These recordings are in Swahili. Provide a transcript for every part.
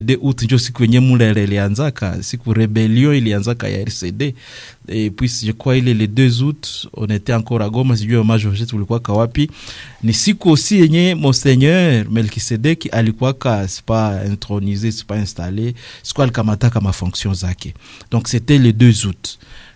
de août njo siku yenye mulele ilianzaka siku rebellion ilianzaka ya rcd et puis je crois ile le 2 août on était encore à goma sijui mama george tulikuwaka wapi ni siku aussi yenye monseigneur melkisedeki alikuwaka sipa intronisé sipa installé siku alikamataka mafonction zake donc c'était le 2 août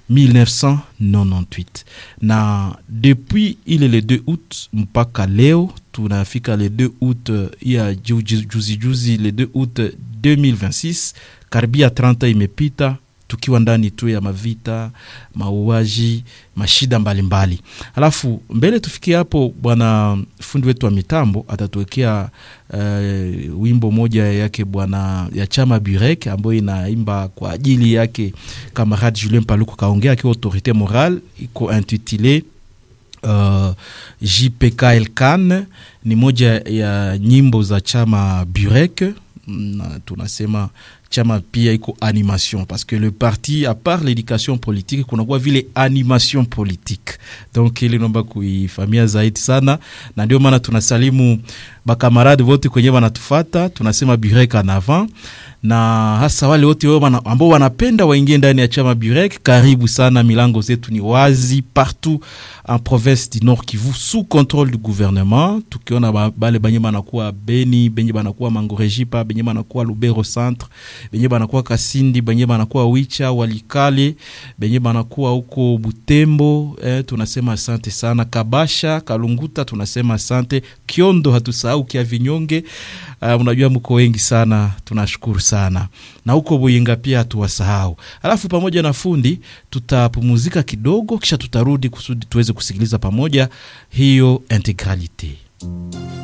1998 na depuis ile le 2 août mpaka leo tunafika le 2 août ya juzi juzi, juzi le 2 août 2026 karibia 30 imepita tukiwa ndani tu ya mavita mauaji mashida mbalimbali mbali. alafu mbele tufikie hapo bwana fundi wetu wa mitambo atatuwekea uh, wimbo moja yake bwana ya chama burek ambayo inaimba kwa ajili yake kamarade julien paluku kaongea akiwa autorité morale iko intitulé uh, jpkl kan ni moja ya nyimbo za chama burek na tunasema chama pia iko animation parce que le parti à part l'éducation politique kunakuwa vile animation politique donc ili naomba kuifamia zaidi sana na ndio maana tunasalimu bakamarade wote kwenye wanatufata tunasema burek en avant na hasa wale wote ambao wanapenda waingie ndani ya chama burek karibu sana milango zetu ni wazi partout en province du nord kivu sous contrôle du gouvernement tukiona bale benye banakuwa beni benye banakuwa mangorejipa benye banakuwa lubero centre benye banakuwa kasindi benye banakuwa wicha walikale benye banakuwa huko butembo eh, tunasema asante sana kabasha kalunguta tunasema asante kiondo hatusahau kia vinyonge uh, unajua mko wengi sana tunashukuru sana na huko buyinga pia hatuwasahau alafu pamoja na fundi tutapumuzika kidogo kisha tutarudi kusudi tuweze kusikiliza pamoja hiyo integralite